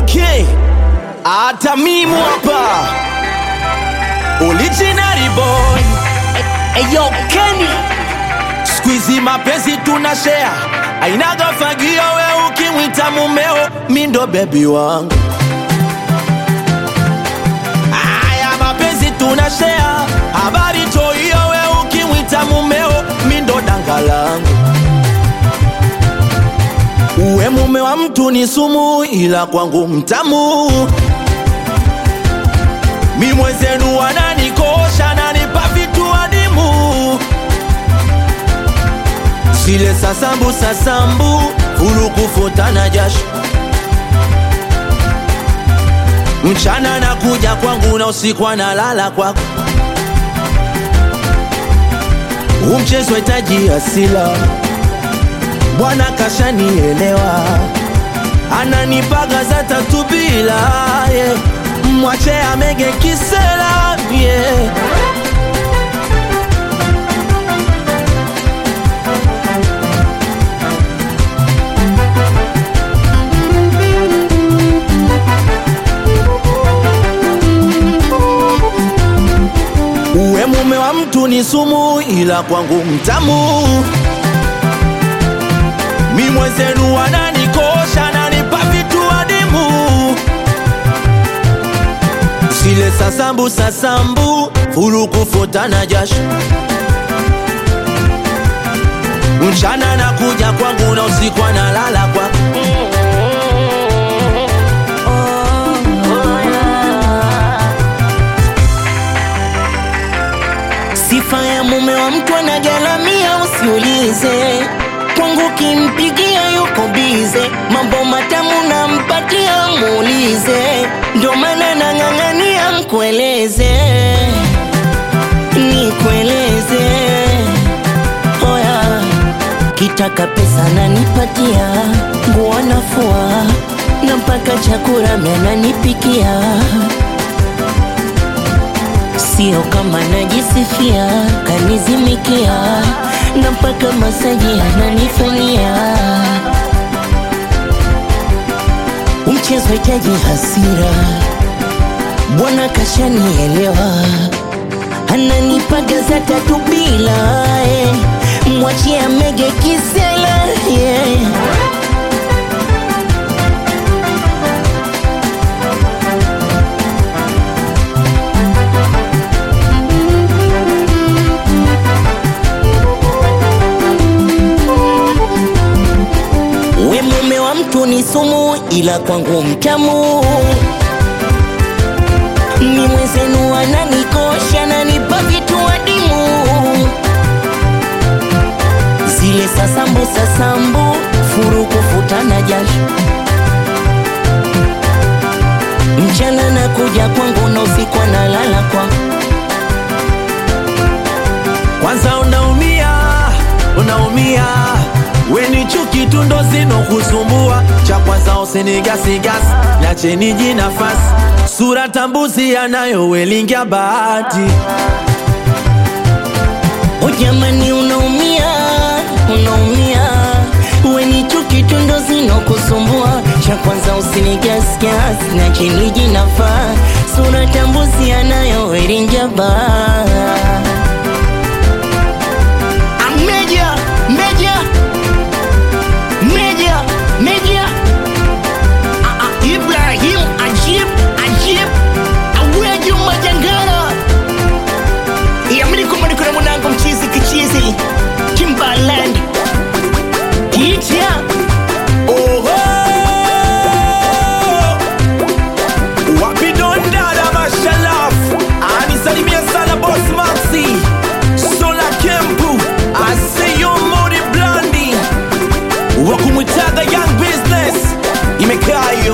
okay hata mimi hapa original boy Eyo Kenny squeezy mapenzi tuna share ainaga fagio we ukimwita mumeo mindo bebi wangu aya mapenzi tuna share habari toiyo we ukimwita mumeo mindo danga langu uwe mume wa mtu ni sumu ila kwangu mtamu mi mwenzenu wananikosha nanipa vitu adimu zile sasambu sasambu fulu kufutana jasho mchana na kuja kwangu na usiku analala kwako umchezo hitaji asila bwana kashanielewa ananipaga za tatu bila yeah. mwache amege kisela yeah. uwe mume wa mtu ni sumu ila kwangu mtamu mi mwenzenu wananikosha nanipa vitu adimu zile sasambu sasambu fulu kufutana jasho mchana na kuja kwangu na usiku analala kwa Sifa ya mume wa mtu anagalamia, usiulize kwangu, kimpigia yuko bize, mambo matamu nampatia, muulize, ndo maana nang'ang'ania mkueleze, nikueleze oya, kitaka pesa nanipatia, nguo nafua na mpaka chakula menanipikia sio kama najisifia, kanizimikia na mpaka masaji ananifanyia. Mchezo hitaji hasira, bwana kashanielewa, ananipaga za tatu bila eh. mwachie amege kisela yeah. We mume wa mtu ni sumu, ila kwangu mtamu. Ni mwenzenu ananikosha, nanipa vitu adimu, zile sasambu sasambu, furu kufutana jasho, mchana na kuja kwangu na usiku analala kwangu. kwanza unaumia unaumia weni chuki tu ndo zinokusumbua cha kwanza usinigasigasi nacheni ji nafasi sura tambuzi yanayowelingia bahati O jamani, unaumia unaumia, weni chuki tu ndo zinokusumbua. Cha kwanza usinigasgas na chini jinafaa, sura tambuzi anayoerinja baa Meja, meja, meja, meja Ah, ah, Ibrahim Ajib, Ajib Aweju Majangara Yamini kumani kuna mwanangu mchizi kichizi Timbaland Kitia Oho! Wapidondada mashalaf anisalimia sana boss Maxi Sola Kempu Aseyo Mori Blandi wakumwitaga Young Business imekaa hiyo